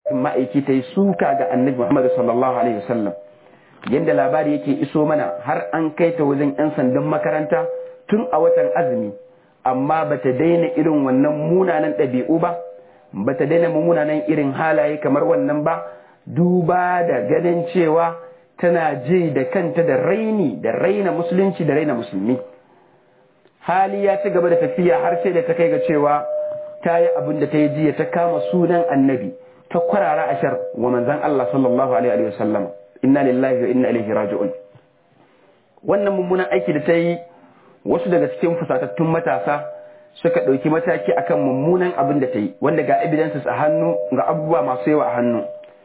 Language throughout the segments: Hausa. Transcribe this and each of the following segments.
ma'aiki ta yi suka ga annabi Muhammad sallallahu alaihi wasallam yadda labari yake iso mana har an kai ta wajen 'yan sandan makaranta tun a watan azumi amma bata daina irin wannan munanan ɗabi'u ba bata daina munanan irin halaye kamar wannan ba duba da ganin cewa tana ji da kanta da raini da raina musulunci da raina musulmi hali ya ci gaba da tafiya har sai da ta kai ga cewa ta yi abin da ta yi jiya ta kama sunan annabi ta kwarara ashar wa manzan Allah sallallahu alaihi wa sallam inna lillahi wa inna ilaihi raji'un wannan mummunan aiki da ta yi wasu daga cikin fusatattun matasa suka ɗauki mataki akan mummunan abin da ta yi wanda ga evidences a hannu ga abubuwa masu yawa a hannu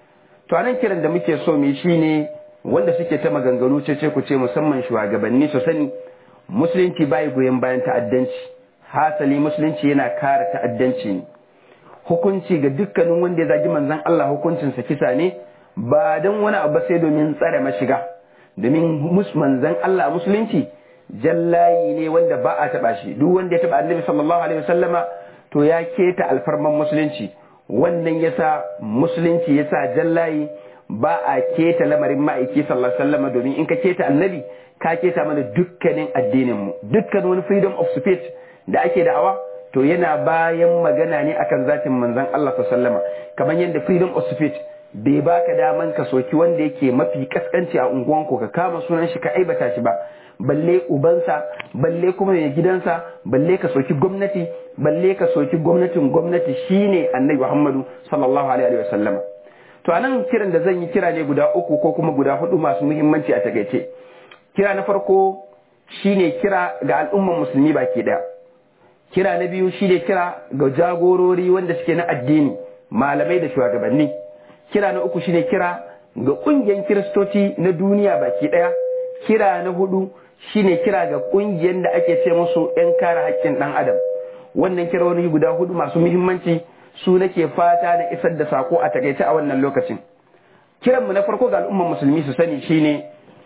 to anan kiran da muke so mu shine wanda suke ta maganganu ce ku ce musamman shugabanni su sani musulunci bai goyon bayan ta'addanci hasali musulunci yana kare ta'addanci ne hukunci ga dukkanin wanda ya zagi manzon Allah hukuncinsa kisa ne ba don wani abu sai domin tsare mashiga domin manzon Allah musulunci jallayi ne wanda ba a taba shi duk wanda ya taba annabi sallallahu alaihi wasallama to ya keta alfarman musulunci wannan yasa musulunci yasa jallayi ba a keta lamarin ma'aiki sallallahu alaihi wasallama domin in ka keta annabi ka keta mana dukkanin addinin mu dukkan wani freedom of speech da ake da'awa to yana bayan magana ne akan zatin manzon Allah sallallahu alaihi wasallama kamar yadda freedom of speech bai baka daman ka soki wanda yake mafi kaskanci a unguwanku ka kama sunan shi ka aibata shi ba balle ubansa balle kuma mai gidansa balle ka soki gwamnati balle ka soki gwamnatin gwamnati shine annabi Muhammadu sallallahu alaihi wa sallama to anan kiran da zan yi kira ne guda uku ko kuma guda hudu masu muhimmanci a takaice kira na farko shine kira ga al'umman musulmi baki daya kira na biyu shine kira ga jagorori wanda suke na addini malamai da shugabanni kira na uku shine kira ga kungiyar kiristoci na duniya baki daya kira na hudu shine kira ga kungiyar da ake ce musu 'yan kare haƙƙin ɗan adam wannan kironi guda hudu masu muhimmanci su nake fata na isar da sako a takaice a wannan lokacin kiranmu na farko ga al'umman musulmi su sani shine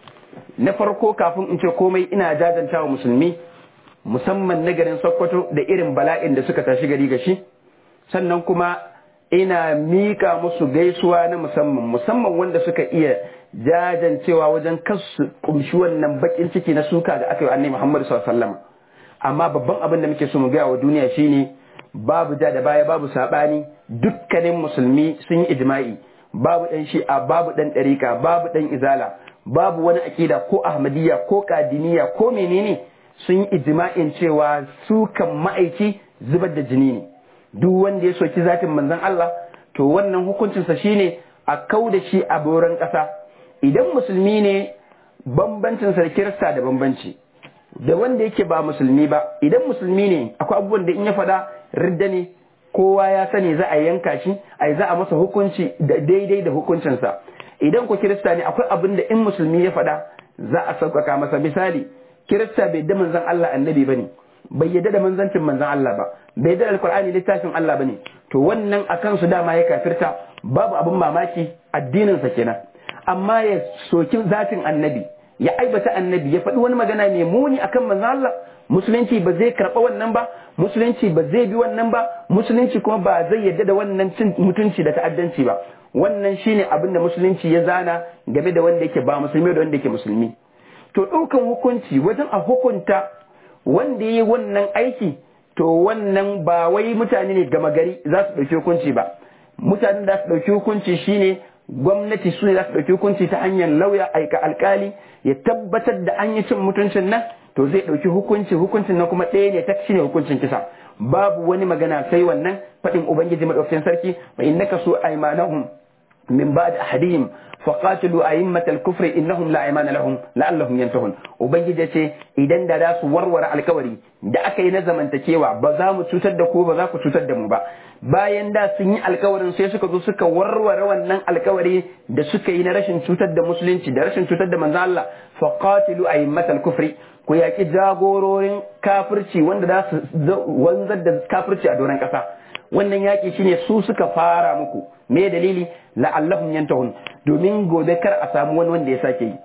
na farko kafin in ce komai ina jajanta wa musulmi musamman na garin sokoto da irin bala'in da suka tashi gari gashi sannan kuma ina mika musu gaisuwa na musamman musamman wanda suka iya jajancewa wajen kasu kumshi wannan bakin ciki na suka da aka yi annabi Muhammad sallallahu alaihi wasallam amma babban abin da muke so mu gaya wa duniya shine babu ja da baya babu sabani dukkanin musulmi sun yi ijma'i babu dan shi'a babu dan dariqa babu dan izala babu wani akida ko ahmadiyya ko kadiniya ko menene sun yi ijma'in cewa sukan ma'aiki zubar da jini ne duk wanda ya soki zatin manzon Allah to wannan hukuncinsa shine a kau da shi a boran ƙasa idan musulmi ne bambancinsa da kirista da bambanci da wanda yake ba musulmi ba idan musulmi ne akwai abubuwan da in ya faɗa ridda ne kowa ya sani za a yanka shi a za a masa hukunci da daidai da hukuncinsa idan ku kirista ne akwai abin da in musulmi ya faɗa za a sauƙaƙa masa misali kirista bai da manzon Allah annabi bane bai yadda da manzancin manzon Allah ba bai yadda da alkur'ani littafin Allah bane to wannan akan su dama ya kafirta babu abin mamaki addinin sa kenan amma ya soki zatin annabi ya aibata annabi ya faɗi wani magana mai muni akan manzon Allah musulunci ba zai karɓa wannan ba musulunci ba zai bi wannan ba musulunci kuma ba zai yadda da wannan cin mutunci da ta'addanci ba wannan shine abin da musulunci ya zana game da wanda yake ba musulmi da wanda yake musulmi to ɗaukan hukunci wajen a hukunta wanda ya yi wannan aiki to wannan ba wai mutane ne gama gari za su ɗauki hukunci ba mutane da su ɗauki hukunci shine gwamnati su ne za su ɗauki hukunci ta hanyar lauya aika alkali ya tabbatar da an yi cin mutuncin nan to zai ɗauki hukunci hukuncin nan kuma ɗaya ne ta shine hukuncin kisa babu wani magana sai wannan faɗin ubangiji madaukakin sarki wa innaka su aymanahum min ba'd ahadihim faqatilu a'immatal kufri innahum la aymana lahum la'allahum yantahun ubangiji ce idan da za su warware alkawari da aka yi na zamantakewa ba za mu cutar da ku ba za ku cutar da mu ba bayan da sun yi alkawarin sai suka zo suka warware wannan alkawari da suka yi na rashin cutar da musulunci da rashin cutar da manzo Allah faqatilu a'immatal kufri ku yaki jagororin kafirci wanda za su wanzar da kafirci a doron kasa wannan yaki shine su suka fara muku me dalili la'allahum yantahun domin gobe kar a samu wani wanda ya sake yi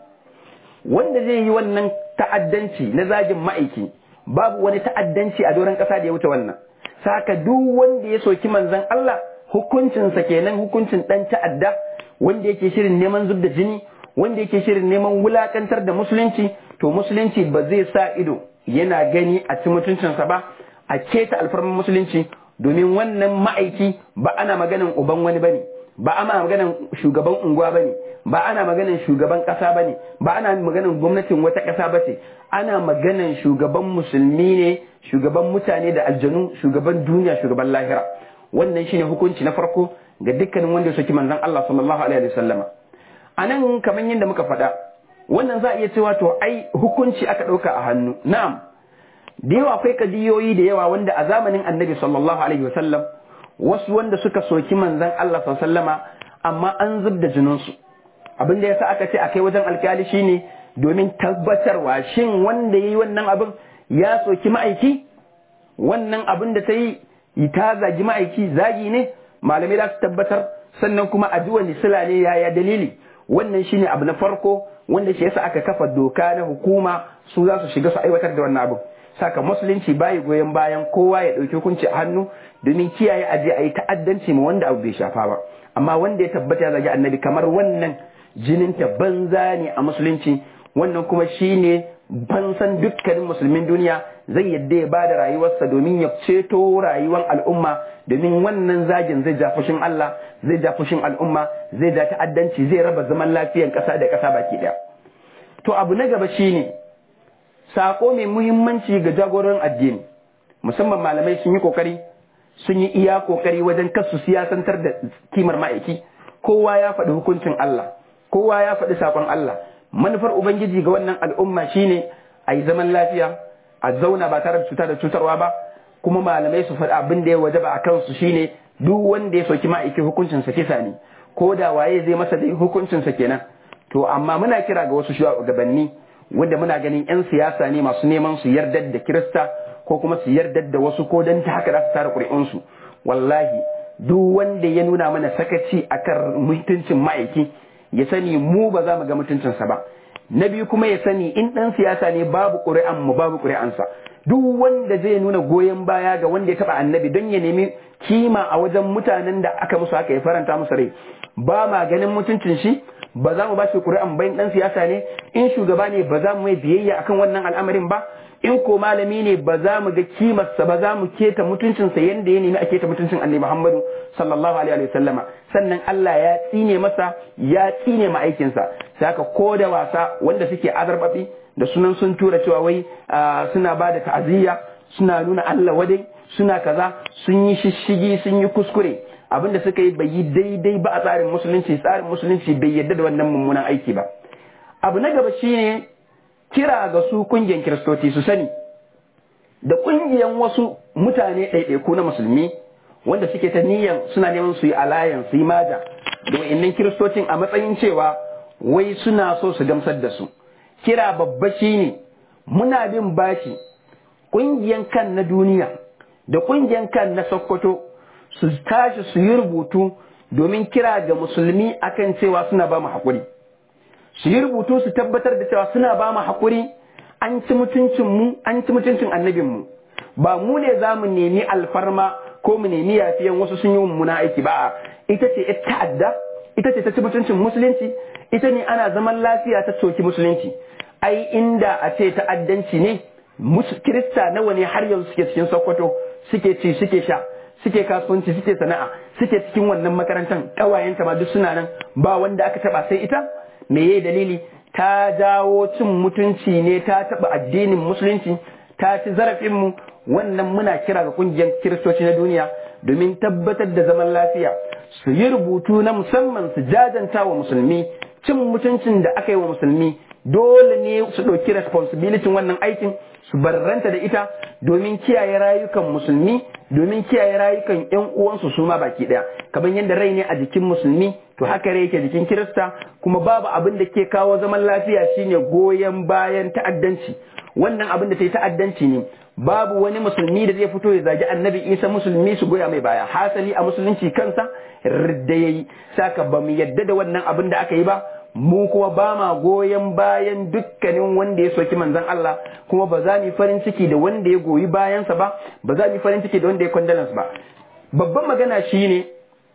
wanda zai yi wannan ta'addanci na zagin ma'aiki babu wani ta'addanci a doron ƙasa da ya wuce wannan saka duk wanda ya soki manzon Allah hukuncinsa kenan hukuncin ɗan ta'adda wanda yake shirin neman zub da jini wanda yake shirin neman wulakantar da musulunci to musulunci ba zai sa ido yana gani a ci mutuncinsa ba a keta alfarman musulunci domin wannan ma'aiki ba ana maganan uban wani bane ba ana maganan shugaban unguwa bane ba ana maganan shugaban kasa bane ba ana maganan gwamnatin wata kasa bace ana maganan shugaban musulmi ne shugaban mutane da aljanu shugaban duniya shugaban lahira wannan shine hukunci na farko ga dukkanin wanda ya soki manzon Allah sallallahu alaihi wasallama anan kamar yadda muka faɗa wannan za a iya cewa to ai hukunci aka ɗauka a hannu na'am da yawa akwai kadiyoyi da yawa wanda a zamanin annabi sallallahu alaihi wasallam wasu wanda suka soki manzon Allah sallallahu amma an zub da jininsu abin da yasa aka ce a kai wajen alkali shine domin tabbatarwa shin wanda yayi wannan abin ya soki ma'aiki wannan abin da ta yi ta zagi ma'aiki zagi ne malamai za su tabbatar sannan kuma a ji wani sila ne yaya dalili wannan shine abu na farko wanda shi yasa aka kafa doka na hukuma su za su shiga su aiwatar da wannan abin saka musulunci bayi goyon bayan kowa ya ɗauki hukunci a hannu domin kiyaye aje a yi ta'addanci ma wanda abu bai shafa ba amma wanda ya tabbata ya zagi annabi kamar wannan jinin ta banza ne a musulunci wannan kuma shine bansan dukkanin musulmin duniya zai yadda ya bada rayuwarsa domin ya ceto rayuwar al'umma domin wannan zagin zai ja fushin Allah zai ja fushin al'umma zai ja ta'addanci zai raba zaman lafiyar ƙasa da ƙasa baki ɗaya to abu na gaba shine sako mai muhimmanci ga jagoran addini musamman malamai sun yi kokari sun yi iya kokari wajen kasu siyasantar da kimar ma'aiki kowa ya faɗi hukuncin Allah kowa ya faɗi sakon Allah manufar ubangiji ga wannan al'umma shine a yi zaman lafiya a zauna ba tare da cuta da cutarwa ba kuma malamai su faɗi abin da ya wajaba a kansu shine duk wanda ya soki ma'aiki hukuncinsa kisa ne ko da waye zai masa dai hukuncinsa kenan to amma muna kira ga wasu shugabanni wanda muna ganin 'yan siyasa ne masu neman su yardar da kirista ko kuma su yardar da wasu ko don ta haka za su tara ƙuri'unsu wallahi duk wanda ya nuna mana sakaci akan mutuncin ma'aiki ya sani mu ba za mu ga mutuncinsa ba na biyu kuma ya sani in ɗan siyasa ne babu ƙuri'an mu babu ƙuri'ansa duk wanda zai nuna goyon baya ga wanda ya taɓa annabi don ya nemi kima a wajen mutanen da aka musu haka ya faranta musu rai ba ma ganin mutuncin shi ba za mu ba shi ƙuri'an bayan ɗan siyasa ne in shugaba ne ba za mu mai biyayya akan wannan al'amarin ba in ko malami ne ba za mu ga kimarsa ba za mu keta mutuncinsa yadda ya nemi a keta mutuncin annabi Muhammadu sallallahu alaihi wa sallama sannan Allah ya tsine masa ya tsine ma aikinsa saka ko da wasa wanda suke azarbabi da sunan sun tura cewa wai suna ba da ta'aziyya suna nuna Allah wadai suna kaza sun yi shishigi sun yi kuskure abinda suka yi bai yi daidai ba a tsarin musulunci tsarin musulunci bai yarda da wannan mummunan aiki ba abu na gaba shine kira ga su kungiyar kiristoci su sani da kungiyar wasu mutane ɗaiɗaiku na musulmi wanda suke ta niyyar suna neman su yi alayan su yi maja da wa'annan kiristocin a matsayin cewa wai suna so su gamsar da su kira babba shine muna bin bashi kungiyar kan na duniya da kungiyar kan na sokoto su tashi su yi rubutu domin kira ga musulmi akan cewa suna ba mu haƙuri su yi rubutu su tabbatar da cewa suna ba mu haƙuri an ci mutuncin mu an ci mutuncin annabin mu ba mu ne za mu nemi alfarma ko mu nemi yafiyan wasu sun yi mummuna aiki ba ita ce ita ta'adda ita ce ta ci mutuncin musulunci ita ne ana zaman lafiya ta soki musulunci ai inda a ce ta'addanci ne kirista nawa ne har yanzu suke cikin sokoto suke ci suke sha suke kasuwanci suke sana'a suke cikin wannan makarantar ƙawayenta ma duk suna nan ba wanda aka taba sai ita me yayi dalili ta jawo cin mutunci ne ta taba addinin musulunci ta ci zarafin mu wannan muna kira ga kungiyar kiristoci na duniya domin tabbatar da zaman lafiya su yi rubutu na musamman su jajanta wa musulmi cin mutuncin da aka yi wa musulmi dole ne su ɗauki responsibility wannan aikin su barranta da ita domin kiyaye rayukan musulmi domin kiyaye rayukan yan uwansu su ma baki daya kamar yadda rai ne a jikin musulmi to haka rai yake jikin kirista kuma babu abin da ke kawo zaman lafiya shine goyon bayan ta'addanci wannan abin da ta yi ta'addanci ne babu wani musulmi da zai fito ya zagi annabi isa musulmi su goya mai baya hasali a musulunci kansa ridda yayi saka ba mu yadda da wannan abin da aka yi ba mu kuma ba ma goyon bayan dukkanin wanda ya soki manzon Allah kuma ba za mu farin ciki da wanda ya goyi bayansa ba ba za mu farin ciki da wanda ya kwandalansa ba babban magana shine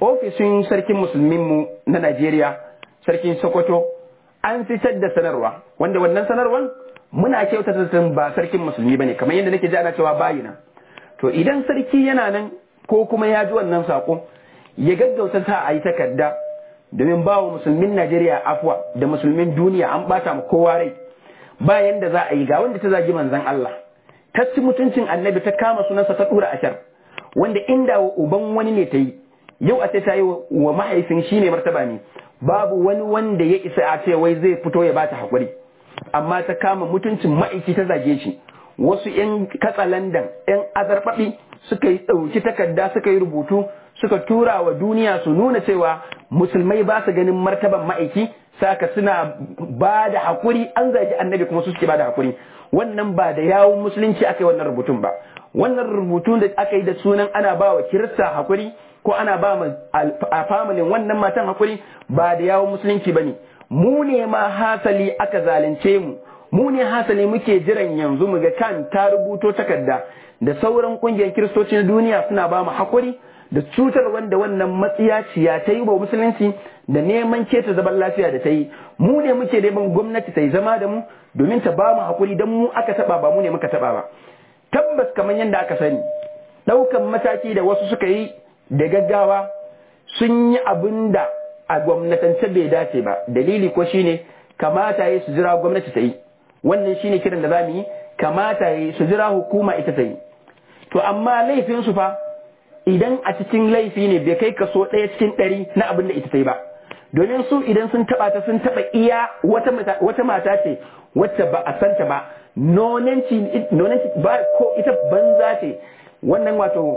ofishin sarkin musulminmu na Najeriya sarkin Sokoto an fitar da sanarwa wanda wannan sanarwan muna kyautata san ba sarkin musulmi bane kamar yadda nake ji ana cewa bayina to idan sarki yana nan ko kuma ya ji wannan sako ya gaggauta sa a yi takarda domin ba wa musulmin Najeriya afwa da musulmin duniya an bata mu kowa rai ba yanda za a yi ga wanda ta zagi manzon Allah ta ci mutuncin annabi ta kama sunansa ta dura ashar wanda inda wa uban wani ne ta yi yau a ce ta yi wa mahaifin shi ne martaba ne babu wani wanda ya isa a ce wai zai fito ya bata hakuri amma ta kama mutuncin ma'aiki ta zage shi wasu 'yan katsalandan 'yan azarbaɓi suka yi ɗauki takarda suka yi rubutu suka tura wa duniya su nuna cewa musulmai ba su ganin martaban ma'aiki saka suna ba da hakuri an zagi annabi kuma su suke ba da hakuri wannan ba da yawun musulunci aka yi wannan rubutun ba wannan rubutun da aka yi da sunan ana ba wa kirista hakuri ko ana ba mu a familin wannan matan hakuri ba da yawun musulunci ba ne mu ne ma hasali aka zalunce mu mu ne hasali muke jiran yanzu mu ga kan ta rubuto takarda da sauran kungiyar kiristocin duniya suna ba mu hakuri da cutar wanda wannan matsiyaciya ta yi wa musulunci da neman keta zaman lafiya da ta yi mu ne muke neman gwamnati ta yi zama da mu domin ta ba mu hakuri don mu aka taba ba mu ne muka taba ba tabbas kamar yadda aka sani ɗaukan mataki da wasu suka yi da gaggawa sun yi abin da a gwamnatance bai dace ba dalili ko shine kamata ya su jira gwamnati ta yi wannan shine kiran da za mu yi kamata ya su jira hukuma ita ta yi to amma laifin su fa idan a cikin laifi ne bai kai kaso ɗaya cikin ɗari na abin da ita ta yi ba domin su idan sun taɓa ta sun taɓa iya wata mata ce wacce ba a santa ba nonanci ba ko ita banza ce wannan wato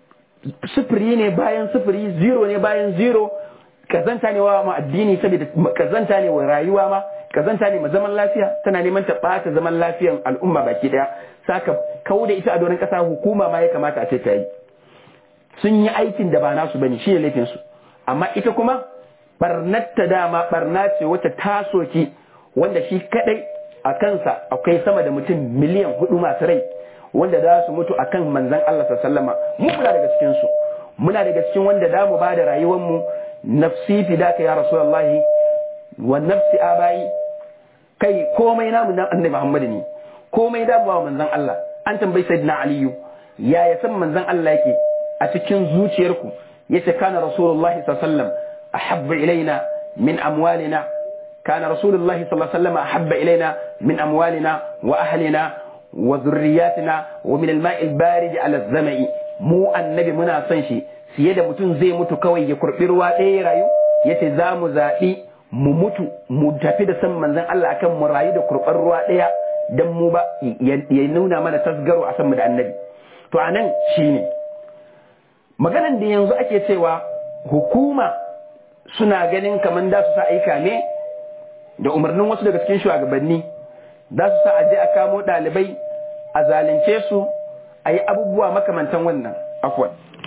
sufuri ne bayan sufuri zero ne bayan zero kazanta ne wa ma addini saboda kazanta ne wa rayuwa ma kazanta ne ma zaman lafiya tana neman ta ɓata zaman lafiyan al'umma baki daya saka kawo da ita a doron ƙasa hukuma ma ya kamata a ce ta yi sun yi aikin da ba nasu bane shi ne laifin su amma ita kuma barnatta dama barna ce wacce ta soki wanda shi kadai a kansa akwai sama da mutum miliyan hudu masu rai wanda za su mutu akan manzan Allah sallama mu muna daga cikin su muna daga cikin wanda da mu bada rayuwar mu nafsi fidaka ya rasulullahi wa nafsi abai kai komai namu na annabi Muhammad ne komai da ba manzan Allah an tambayi sayyidina aliyu ya ya san manzan Allah yake a cikin zuciyarku yace kana rasulullahi sallallahu alaihi wasallam ahabba ilaina min amwalina كان رسول الله صلى الله عليه وسلم أحب إلينا من أموالنا وأهلنا وذرياتنا ومن الماء البارد على الزمع mu annabi muna son shi fiye da mutum zai mutu kawai ya kurɓi ruwa ɗaya rayu ya ce za mu zaɓi mu mutu mu tafi da san manzan Allah akan mu rayu da kurɓar ruwa ɗaya don mu ba ya nuna mana tasgaro a san mu da annabi to a nan shi ne maganan da yanzu ake cewa hukuma suna ganin kamar da su sa aika ne da umarnin wasu daga cikin shugabanni za su sa aje a kamo ɗalibai a zalunce su a yi abubuwa makamantan wannan afwan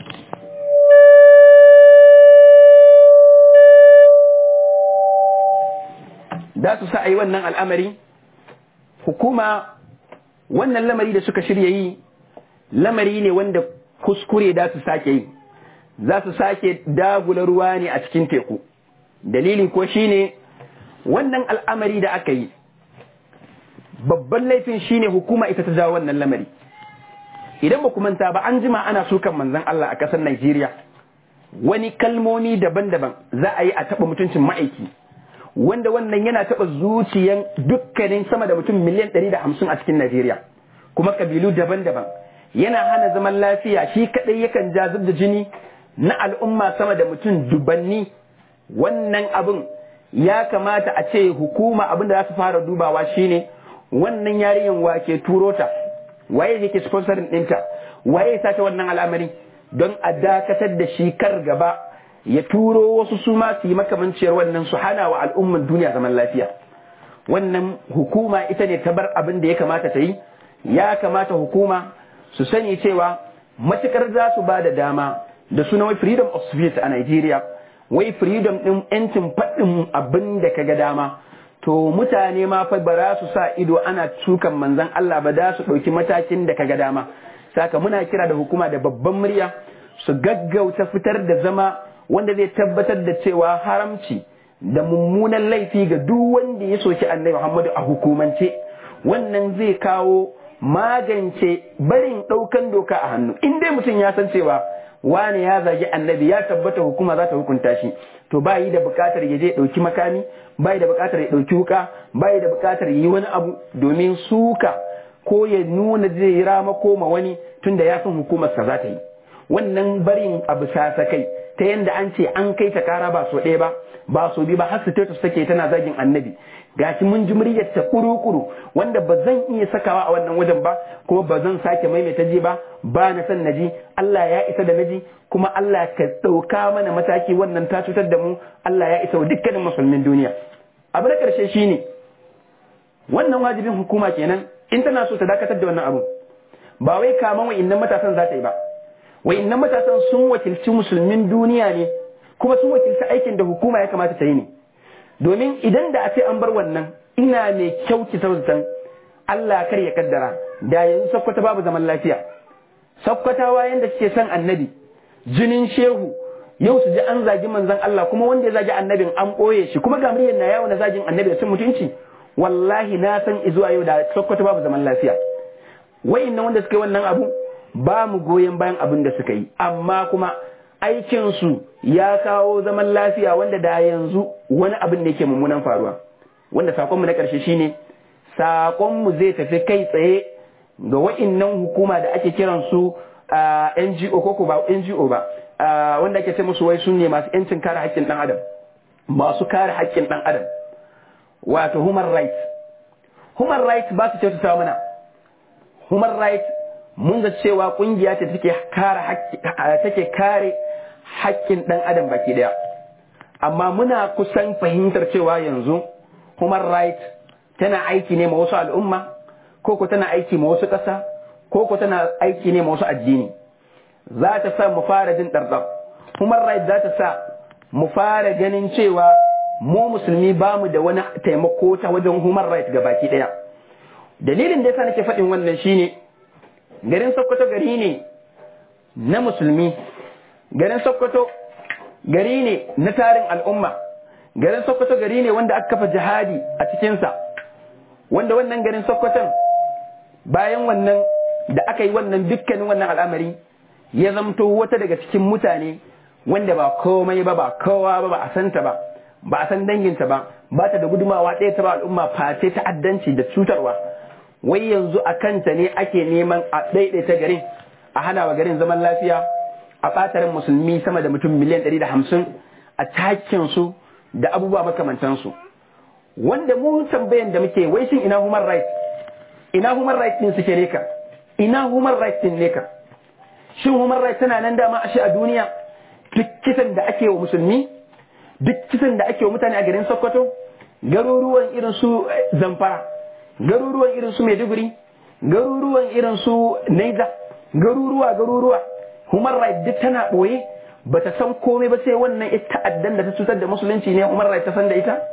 za su sa a yi wannan al'amari hukuma wannan lamari da suka shirya yi lamari ne wanda kuskure da su sake yi za su sake dagula ruwa ne a cikin teku dalili ko shine wannan al'amari da aka yi babban laifin shine hukuma ita ta jawo wannan lamari idan ba manta ba an jima ana sukan manzan Allah a ƙasar Najeriya wani kalmomi daban-daban za a yi a taɓa mutuncin ma'aiki wanda wannan yana taɓa zuciyan dukkanin sama da mutum miliyan ɗari da hamsin a cikin Najeriya kuma kabilu daban-daban yana hana zaman lafiya shi kaɗai yakan ja zub da jini na al'umma sama da mutum dubanni wannan abin ya kamata a ce hukuma abin da za su fara dubawa shine wannan yarinyan wake turo ta waye yake sponsorin ɗinta waye ya sace wannan al'amari don a dakatar da shi kar gaba ya turo wasu su ma su yi makamanciyar wannan su hana wa al'umman duniya zaman lafiya wannan hukuma ita ne ta bar abin da ya kamata ta yi ya kamata hukuma su sani cewa matukar za su ba da dama da suna wai freedom of speech a Nigeria wai freedom ɗin yancin faɗin abin da ka ga dama to mutane ma fa ba za su sa ido ana tukan manzan Allah ba da su ɗauki matakin da ka ga dama saka muna kira da hukuma da babban murya su gaggauta fitar da zama wanda zai tabbatar da cewa haramci da mummunan laifi ga duk wanda ya soki annabi Muhammadu a hukumance wannan zai kawo magance barin ɗaukan doka a hannu in dai mutum ya san cewa wane ya zagi annabi ya tabbata hukuma za ta hukunta shi to ba yi da bukatar ya je ɗauki makami ba yi da bukatar ya ɗauki wuka ba yi da bukatar yi wani abu domin suka ko ya nuna zai rama koma wani tunda ya san hukumarsa za ta yi wannan barin abu sasakai ta yanda an ce an kai ta kara ba so ɗaya ba ba so biyu ba har status take tana zagin annabi gashi mun ji muryar ta kuru-kuru wanda ba zan iya sakawa a wannan wajen ba kuma ba zan sake maimaita ji ba ba na san naji Allah ya isa da naji kuma Allah ka ɗauka mana mataki wannan ta cutar da mu Allah ya isa wa dukkanin musulmin duniya abu na ƙarshe shine wannan wajibin hukuma kenan in tana so ta dakatar da wannan abu ba wai kaman wa'innan matasan za ta yi ba wa'innan matasan sun wakilci musulmin duniya ne kuma sun wakilci aikin da hukuma ya kamata ta yi ne domin idan da a ce an bar wannan ina mai kyauki zaton Allah kar ya kaddara da yanzu sakkwata babu zaman lafiya sakkwatawa yanda suke son annabi jinin shehu yau su ji an zagi manzon Allah kuma wanda ya zagi annabin an ɓoye shi kuma ga muryar na yawo na zagin annabi da cin mutunci wallahi na san izuwa yau da sakkwata babu zaman lafiya wa'innan wanda suka yi wannan abu ba mu goyon bayan abin da suka yi amma kuma aikinsu ya kawo zaman lafiya wanda da yanzu wani abin da yake mummunan faruwa wanda sakonmu na ƙarshe shine sakonmu zai tafi kai tsaye ga wa'innan hukuma da ake kiran su NGO ko ba NGO ba wanda ake ce musu wai sun ne masu yancin kare haƙƙin ɗan adam masu kare haƙƙin ɗan adam wato human rights human rights ba su kyautata mana human rights mun ga cewa kungiya ce take kare take kare haƙƙin ɗan adam baki daya amma muna kusan fahimtar cewa yanzu human rights tana aiki ne ma wasu al'umma ko ko tana aiki ma wasu ƙasa ko ko tana aiki ne ma wasu addini za ta sa mu fara jin ɗarɗar human rights za ta sa mu fara ganin cewa mu musulmi ba mu da wani taimako ta wajen human rights ga baki ɗaya dalilin da yasa nake faɗin wannan shine garin Sokoto gari ne na musulmi garin Sokoto gari ne na tarin al'umma garin Sokoto gari ne wanda aka kafa jihadi a cikinsa wanda wannan garin Sokoton bayan wannan da aka yi wannan dukkanin wannan al'amari ya zamto wata daga cikin mutane wanda ba komai ba ba kowa ba ba a santa ba ba a san danginta ba ba ta da gudumawa ɗaya ta ba al'umma face ta'addanci da cutarwa wai yanzu a kanta ne ake neman a ɗaiɗaita garin a hana wa garin zaman lafiya a ɓatarin musulmi sama da mutum miliyan ɗari da hamsin a takin su da abubuwa makamantansu wanda mu tambayan da muke wai shin ina human rights ina human rights din suke ne ka ina human rights din ne ka shin human rights tana nan dama ashe a duniya duk kisan da ake wa musulmi duk kisan da ake wa mutane a garin Sokoto garuruwan irin su Zamfara garuruwan irin su Maiduguri garuruwan irin su Niger garuruwa garuruwa human rights duk tana boye bata san komai ba sai wannan ita ta'addan da ta cutar da musulunci ne human rights ta san da ita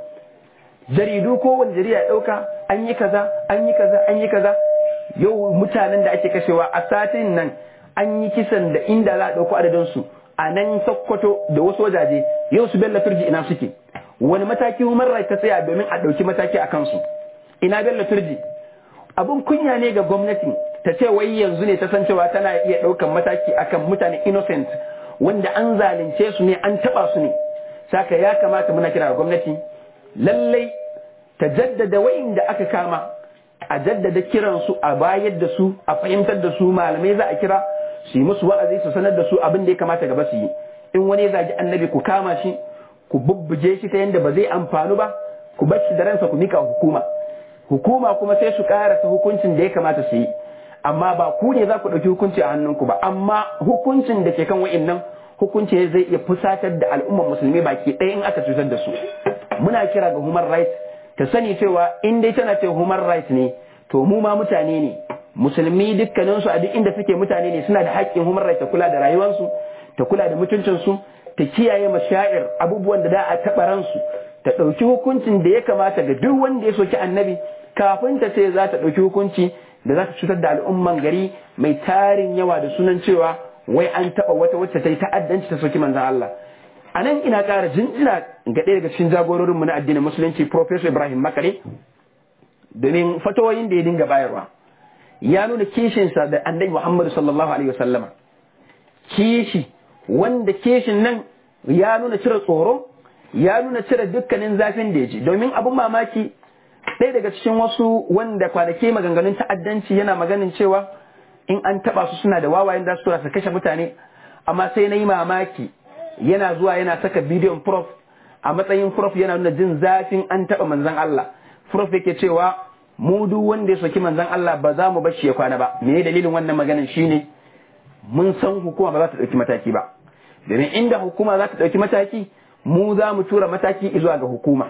jaridu ko wani jarida ya dauka an yi kaza an yi kaza an yi kaza yau mutanen da ake kashewa a satin nan an yi kisan da inda za a dauko adadin su a nan Sokoto da wasu wajaje yau su Bello Turji ina suke wani mataki human rights ta tsaya domin a dauki mataki a kansu ina Bello Turji abun kunya ne ga gwamnati ta ce wai yanzu ne ta san cewa tana iya daukan mataki akan mutane innocent wanda an zalunce su ne an taba su ne saka ya kamata muna kira ga gwamnati lallai ta jaddada da aka kama a jaddada kiransu a bayar da su a fahimtar da su malamai za a kira su yi musu wa'azi su sanar da su abin da ya kamata gaba su yi in wani ya zagi annabi ku kama shi ku bubbuge shi ta yadda ba zai amfanu ba ku bar shi da ransa ku mika hukuma hukuma kuma sai su karasa hukuncin da ya kamata su yi amma ba ku ne za ku ɗauki hukunci a hannunku ba amma hukuncin da ke kan wa'innan hukunci zai iya fusatar da al'ummar musulmi baki ɗaya in aka cutar da su muna kira ga human rights ta sani cewa in dai tana ce human rights ne to mu ma mutane ne musulmi dukkaninsu a duk inda suke mutane ne suna da haƙƙin human rights ta kula da rayuwarsu ta kula da mutuncinsu ta kiyaye mashair abubuwan da da a taɓa ransu ta ɗauki hukuncin da ya kamata ga duk wanda ya soki annabi kafin ta ce za ta ɗauki hukunci da za ta cutar da al'umman gari mai tarin yawa da sunan cewa wai an taɓa wata wacce ta yi ta'addanci ta soki manzan Allah a nan ina ƙara jinjina ga ɗaya daga cikin jagororinmu na addinin musulunci Professor Ibrahim Makare domin fatawoyin da ya dinga bayarwa ya nuna kishinsa da annabi Muhammadu sallallahu alaihi wasallama kishi wanda kishin nan ya nuna cire tsoro ya nuna cire dukkanin zafin da ya ji domin abin mamaki ɗaya daga cikin wasu wanda kwanaki maganganun ta'addanci yana maganin cewa in an taɓa su suna da wawayen da su tura su kashe mutane amma sai na yi mamaki yana zuwa yana saka bidiyon prof a matsayin prof yana nuna jin zafin an taɓa manzan Allah prof yake cewa mu duk wanda ya soki manzan Allah ba za mu bar shi ya kwana ba me dalilin wannan maganin shine mun san hukuma ba za ta ɗauki mataki ba domin inda hukuma za ta ɗauki mataki mu za mu tura mataki zuwa ga hukuma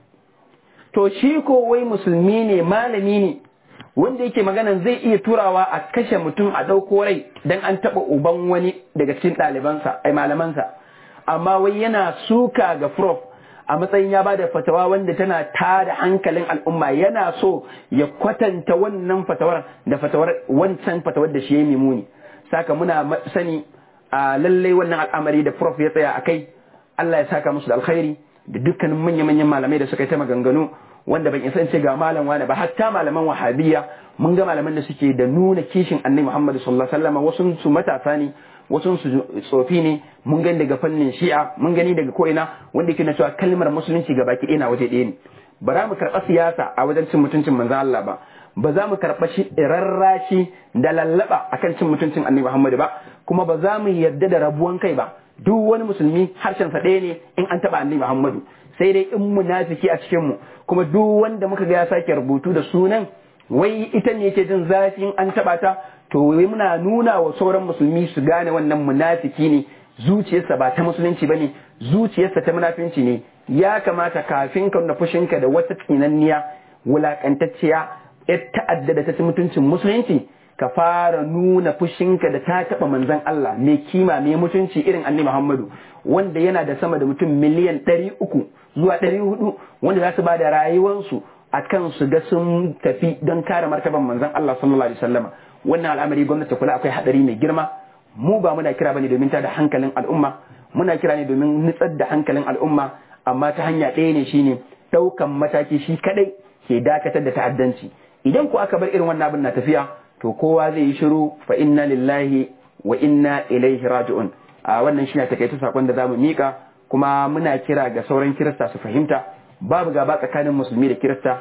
to shi ko wai musulmi ne malami ne wanda yake maganan zai iya turawa a kashe mutum a ɗauko rai dan an taɓa uban wani daga cikin ɗalibansa ai malamansa amma wai yana suka ga prof a matsayin ya bada fatawa wanda tana tada hankalin al'umma yana so ya kwatanta wannan fatawar da fatawar wancan fatawar da shi ya yi muni saka muna sani a lallai wannan al'amari da prof ya tsaya a kai Allah ya saka musu da alkhairi da dukkanin manya-manyan malamai da suka yi ta maganganu wanda ban isa ce ga malam wani ba hatta malaman wahabiyya mun ga malaman da suke da nuna kishin annabi Muhammad sallallahu alaihi wasallam wasu su matasa ne wasu su tsofi ne mun gani daga fannin shi'a mun gani daga ko'ina wanda yake na cewa kalmar musulunci ga baki ɗaya na waje ɗaya ne ba za mu karɓa siyasa a wajen cin mutuncin manzon Allah ba ba za mu karɓa shi rarrashi da lallaba akan cin mutuncin annabi Muhammad ba kuma ba za mu yarda da rabuwan kai ba duk wani musulmi harshen sa ɗaya ne in an taɓa annabi Muhammadu sai dai in munafiki a cikin mu kuma duk wanda muka ga ya sake rubutu da sunan wai ita ne yake jin zafin an taɓa ta to wai muna nuna wa sauran musulmi su gane wannan munafiki ne zuciyarsa ba ta musulunci bane zuciyarsa ta munafinci ne ya kamata kafin ka nuna fushinka da wata tsinanniya wulakantacciya ya ta'adda da ta ci mutuncin musulunci ka fara nuna fushinka da ta taɓa manzon Allah mai kima mai mutunci irin annabi Muhammadu wanda yana da sama da mutum miliyan ɗari uku zuwa ɗari hudu wanda za su ba da rayuwarsu a kan su ga sun tafi don kare martaban manzon Allah sallallahu alaihi wasallama wannan al'amari gwamnati kula akwai hadari mai girma mu ba muna kira bane domin ta da hankalin al'umma muna kira ne domin nutsar da hankalin al'umma amma ta hanya ɗaya ne shine ɗaukan mataki shi kadai ke dakatar da ta'addanci idan ku aka bar irin wannan abin na tafiya to kowa zai yi shiru fa inna lillahi wa inna ilaihi raji'un a wannan shine takaitu sakon da zamu mika kuma muna kira ga sauran kirista su fahimta babu gaba tsakanin musulmi da kirista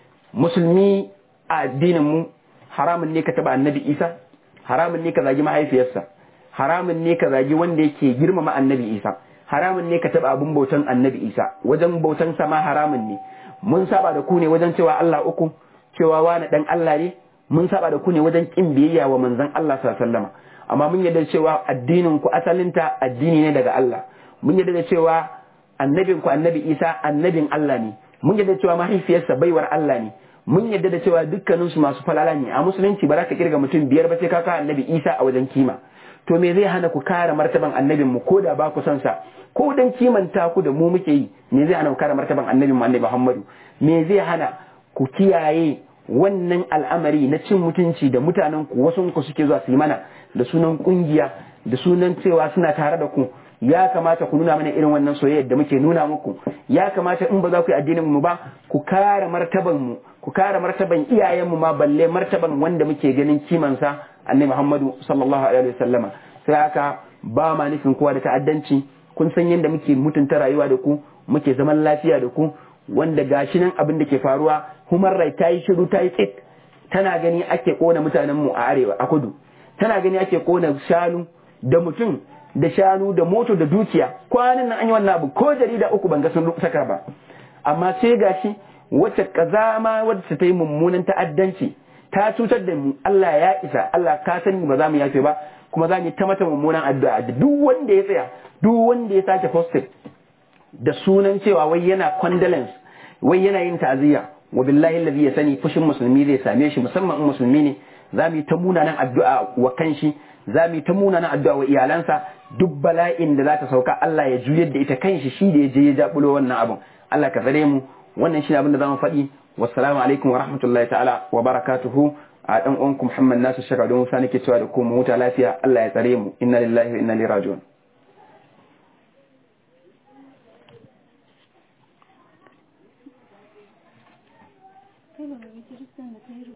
musulmi a addinin mu haramun ne ka taba annabi isa haramun ne ka zagi mahaifiyarsa haramun ne ka zagi wanda yake girmama annabi isa haramun ne ka taba abin bautan annabi isa wajen bautan sa ma haramun ne mun saba da ku ne wajen cewa Allah uku cewa wani dan Allah ne mun saba da ku ne wajen kin biyayya wa manzon Allah sallallahu alaihi wasallam amma mun yarda cewa addinin ku asalinta addini ne daga Allah mun yarda da cewa annabin ku annabi isa annabin Allah ne mun yarda cewa mahaifiyarsa baiwar Allah ne mun yadda da cewa dukkanin su masu falala ne a musulunci ba za ka kirga mutum biyar ba sai ka kawo annabi isa a wajen kima to me zai hana ku kare martaban annabin mu ko da ba ku son sa ko dan kimanta ku da mu muke yi me zai hana ku kare martaban annabin mu annabi muhammadu me zai hana ku kiyaye wannan al'amari na cin mutunci da mutanen ku wasu ku suke zuwa su yi mana da sunan kungiya da sunan cewa suna tare da ku ya kamata ku nuna mana irin wannan soyayyar da muke nuna muku ya kamata in ba za ku yi addinin mu ba ku kare martaban mu ku kare martaban iyayen mu ma balle martaban wanda muke ganin kimansa annabi Muhammadu sallallahu alaihi wasallama sai haka ba ma nufin kowa da ta'addanci kun san yadda muke mutunta rayuwa da ku muke zaman lafiya da ku wanda gashi nan abin da ke faruwa human right ta yi shiru ta yi tsit tana gani ake kona mutanen mu a arewa a kudu tana gani ake kona shanu da mutum da shanu da moto da dukiya kwanan nan an yi wannan abu ko jarida uku ban ga sun saka ba amma sai gashi wacce kazama wacce ta yi mummunan ta'addanci ta cutar da mu Allah ya isa Allah ka sani ba za mu yafe ba kuma za mu ta mata mummunan addu'a da duk wanda ya tsaya duk wanda ya sake posted da sunan cewa wai yana condolence wai yana yin ta'aziyya wa billahi allazi ya sani fushin musulmi zai same shi musamman in musulmi ne za mu yi ta munanan addu'a wa kanshi za mu yi ta munanan addu'a wa iyalansa duk bala'in da za ta sauka Allah ya juyar da ita kanshi shi da ya je ya jabulo wannan abun Allah ka tsare mu wannan shi abin da zamu faɗi wassalamu alaikum wa rahmatullahi ta'ala wa barakatuhu a dan uwanku Muhammad Nasu Shaka don Musa nake cewa da ku mu huta lafiya Allah ya tsare mu inna lillahi wa inna ilaihi raji'un kai ba ga kiristan da ta yi